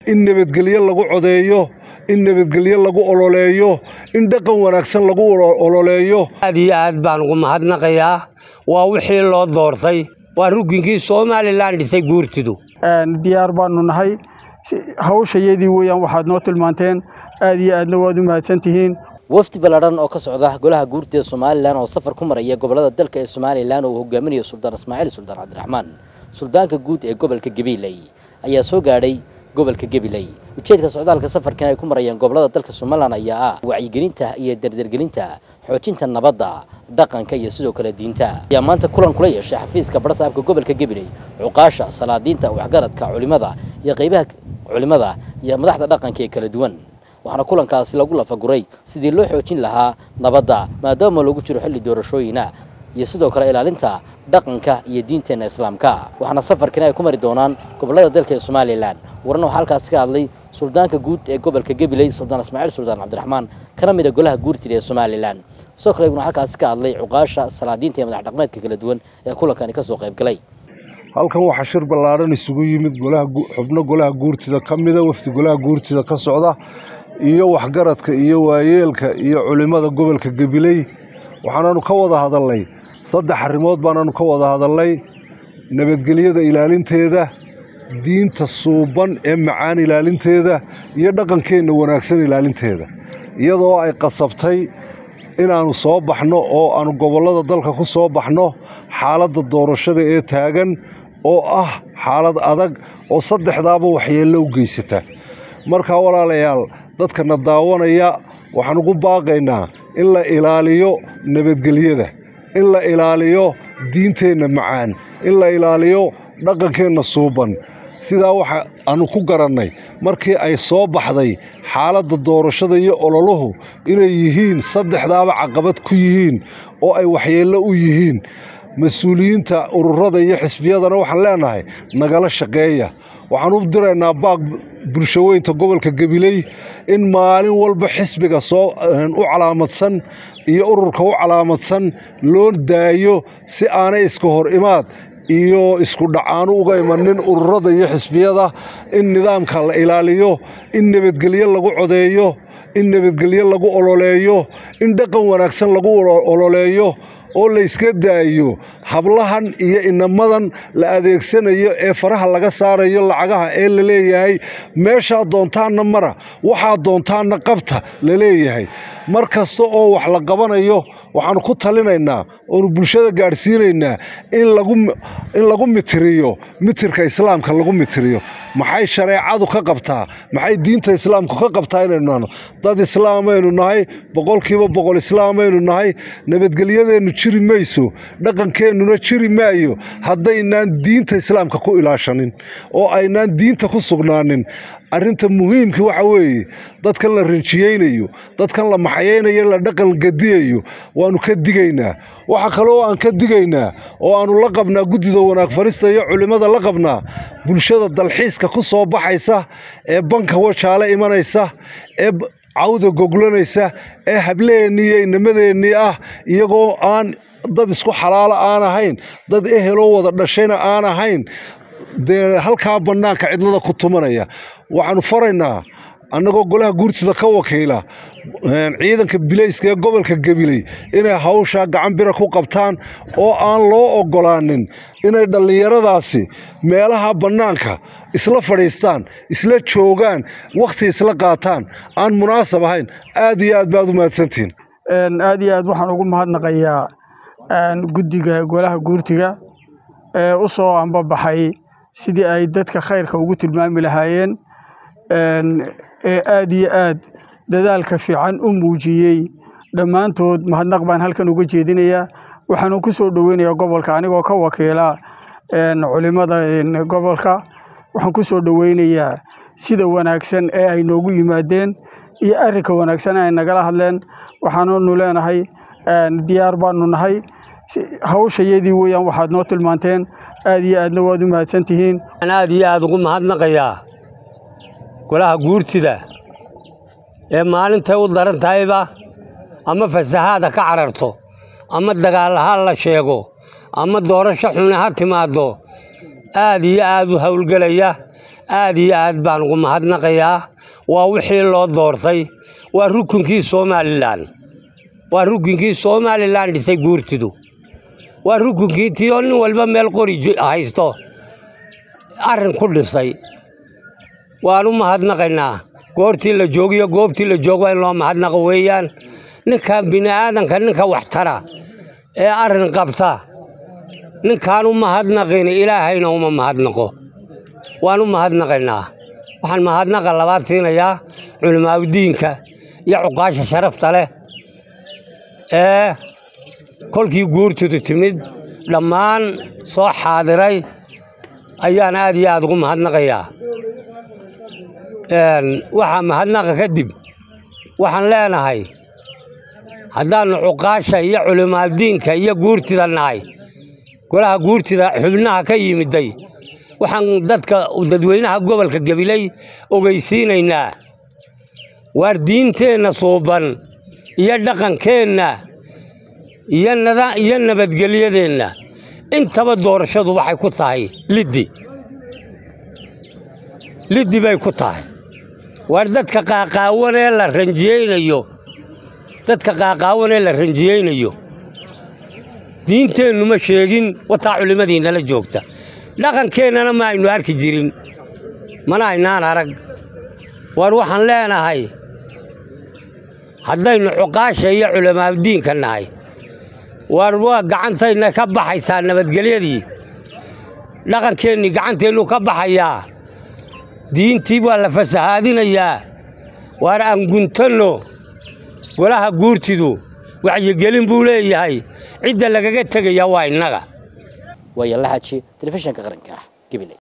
in nabadgelyo lagu codeeyo in nabadgelyo lagu ololeeyo in dhaqan wanaagsan lagu ololeeyo aad iyo aad baan ugu mahadnaqayaa waa wixii loo doortay waa ruginkii somalilan dhisay guurtidu diyaar baanu nahay hawshayadii weeyaan waxaad noo tilmaanteen aad iyo aadna waad u mahadsan tihiin wafdi ballaadhan oo ka socda golaha guurtida somalilan oo safar ku maraya gobollada dalka ee somalilan oo uu hogaaminayo suldaan ismaaciil suldaan cabdiraxmaan suldaanka guud ee gobolka gabiley ayaa soo gaadhay gobolka gabiley ujeedka socdaalka safarkan ay ku marayaan gobollada dalka somalilan ayaa ah wacyigelinta iyo dardargelinta xoojinta nabadda dhaqanka iyo sidoo kale diinta ayaa maanta kulan kula yeeshay xafiiska barsaabka gobolka gabiley cuqaasha salaadiinta waxgaradka culimada iyo qaybaha culimada iyo madaxda dhaqanka ee kala duwan waxaana kulankaasi lagu lafaguray sidii loo xoojin lahaa nabadda maadaama lagu jiro xilli doorashooyina iyo sidoo kale ilaalinta dhaqanka iyo diinteenna islaamka waxaana safarkani ay ku mari doonaan gobollada dalka ee somalilan warna waxaa halkaasi ka hadlay suldaanka guud ee gobolka gabiley suldaan ismaaciil suldaan cabdiraxmaan kana mid a golaha guurtida ee somalilan sidoo kale iguna halkaasi ka hadlay cuqaasha salaadiinta iyo madax dhaqmeedka kala duwan ee kulankani ka soo qayb galay halkan waxaa shir ballaadhan isugu yimid xubno golaha guurtida ka mida wafdi golaha guurtida ka socda iyo waxgaradka iyo waayeelka iyo culimmada gobolka gabiley waxaanaanu ka wada hadalnay saddex arrimood baanaanu ka wada hadalnay nabadgelyada ilaalinteeda diinta suuban ee macaan ilaalinteeda iyo dhaqankeenna wanaagsan ilaalinteeda iyadoo ay qasabtay inaannu soo baxno oo aannu gobollada dalka ku soo baxno xaaladda doorashada ee taagan oo ah xaalad adag oo saddexdaaba waxyeello u geysata markaa walaalayaal dadkana daawanaya waxaan ugu baaqaynaa in la ilaaliyo nabadgelyada in la ilaaliyo diinteenna macaan in la ilaaliyo dhaqankeenna suuban sidaa waxa aanu ku garannay markii ay soo baxday xaaladda doorashada iyo ololuhu inay yihiin saddexdaaba caqabad ku yihiin oo ay waxyeello u yihiin mas-uuliyiinta ururada iyo xisbiyadana waxaan leenahay nagala shaqeeya waxaan u diraynaa baaq bulshaweynta gobolka gabiley in maalin walba xisbiga soo u calaamadsan iyo ururka u calaamadsan loo daayo si aanay iska hor imaad iyo isku dhacaanu uga imanin ururada iyo xisbiyada in nidaamka la ilaaliyo in nabadgelyo lagu codeeyo in nabadgelyo lagu ololeeyo in dhaqan wanaagsan lagu ololeeyo oo layska daayo hablahan iyo inamadan la adeegsanayo ee faraha laga saarayo lacagaha ee la leeyahay meeshaa doontaanna mara waxaa doontaanna qabta la leeyahay mar kasta oo wax la qabanayo waxaannu ku talinaynaa oonu bulshada gaadhsiinaynaa in lagu mitiriyo mitirka islaamka lagu mitiriyo maxay shareecadu ka qabtaa maxay diinta islaamku ka qabtaa inaynu nahno dad islaamaynu nahay boqolkiiba boqol islaamaynu nahay nabadgelyadeennu jiri mayso dhaqankeennuna jiri maayo haddaynaan diinta islaamka ku ilaashanin oo aynaan diinta ku sugnaanin arrinta muhiimka waxa weeye dadkan la rinjiyeynayo dadkan la maxayaynayo la dhaqan gadiyayo waannu ka digaynaa waxa kaloo aan ka digaynaa oo aannu la qabnaa guddida wanaag farista iyo culimmada la qabnaa bulshada dalxiiska ku soo baxaysa ee banka wajaale imanaysa ee cawda goglanaysa ee hableennii iyo inamadeenii ah iyagoo aan dad isku xalaalo aan ahayn dad eheloo wada dhashayna aan ahayn dee halkaa bannaanka cidlada ku tumanaya waxaannu faraynaa annagoo golaha guurtida ka wakiila ciidanka bilayska ee gobolka gabiley inay hawshaa gacan bira ku qabtaan oo aan loo oggolaanin inay dhallinyaradaasi meelaha bannaanka isla fadhiistaan isla joogaan wakhti isla qaataan aan munaasab ahayn aad iyo aad baad u mahadsantihiin aad iyo aad waxaan ugu mahadnaqayaa guddiga golaha guurtiga ee u soo ambabaxay sidii ay dadka khayrka ugu tilmaami lahaayeen ee aad iyo aad dadaalka fiican u muujiyey dhammaantood mahadnaq baan halkan uga jeedinayaa waxaanu ku soo dhoweynayaa gobolka anigoo ka wakiila culimada gobolka waxaan ku soo dhoweynayaa sida wanaagsan ee ay noogu yimaadeen iyo arrinka wanaagsan ay nagala hadleen waxaannu leenahay diyaar baanu nahay hawshayadii weeyaan waxaad noo tilmaanteen aad iyo aadna waad u mahadsan tihiin aad iyo aad ugu mahadnaqayaa golaha guurtida ee maalintay u daran tahayba ama fasahaada ka cararto ama dagaal ha la sheego ama doorasho xune ha timaaddo aad iyo aad u howlgelaya aad iyo aad baan ugu mahadnaqayaa waa wixii loo doortay waa rukunkii somalilan waa rukunkii somalilan dhisay guurtidu waa rukunkii tiyoo nin walba meel qori haysto arrin ku dhisay waan u mahadnaqaynaa goortii la joogiyo goobtii la joogo in loo mahadnaqo weeyaan ninkan bini aadanka ninka wax tara ee arrin qabta ninkaan u mahadnaqin ilaahayna uma mahadnaqo waan u mahadnaqaynaa waxaan mahadnaqa labaad siinayaa culimaaudiinka iyo cuqaasha sharafta leh ee kolkii guurtidu timid dhammaan soo xaadiray ayaan aad iyo aad ugu mahadnaqayaa waxaa mahadnaqa kadib waxaan leenahay haddaannu cuqaasha iyo culimaadiinka iyo guurtida nahay golaha guurtida xubnaha ka yimiday waxaan dadka dadweynaha gobolka gabiley ogeysiinaynaa waar diinteenna suuban iyo dhaqankeenna iyo nabadgelyadeenna intaba doorashadu waxay ku tahay liddi liddi bay ku tahay waar dadka qaaqaawan ee la ranjiyeynayo dadka qaaqaawan ee la ranjiyeynayo diinteennu ma sheegin wataa culimmadiinnala joogta dhaqankeennana ma aynu arki jirin mana aynaan arag waar waxaan leenahay haddaynu cuqaasha iyo culimaadiinka nahay waar waa gacantayna ka baxaysaa nabadgelyadii dhaqankeennii gacanteennu ka baxayaa diintii waa la fasahaadinayaa waar aan guntanno golaha guurtidu wacyigelin buu leeyahay cidda lagaga tegayaa waa innaga waaya la xaji telefishinka qaranka ah gabiley